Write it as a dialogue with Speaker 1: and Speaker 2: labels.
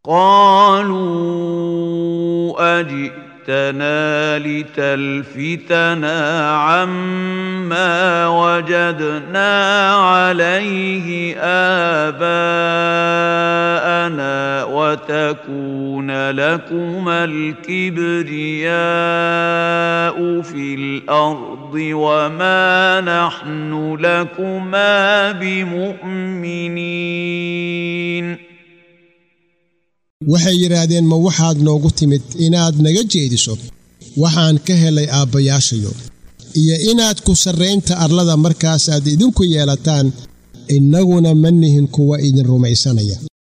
Speaker 1: قالوا اجئتنا لتلفتنا عما وجدنا عليه اباءنا وتكون لكما الكبرياء في الارض وما نحن لكما بمؤمنين
Speaker 2: waxay yidhaahdeen ma waxaad noogu timid inaad naga jeediso waxaan ka helay aabbayaashayo iyo inaad ku sarraynta arlada markaasaad idinku yeelataan innaguna ma nihin kuwa idin rumaysanaya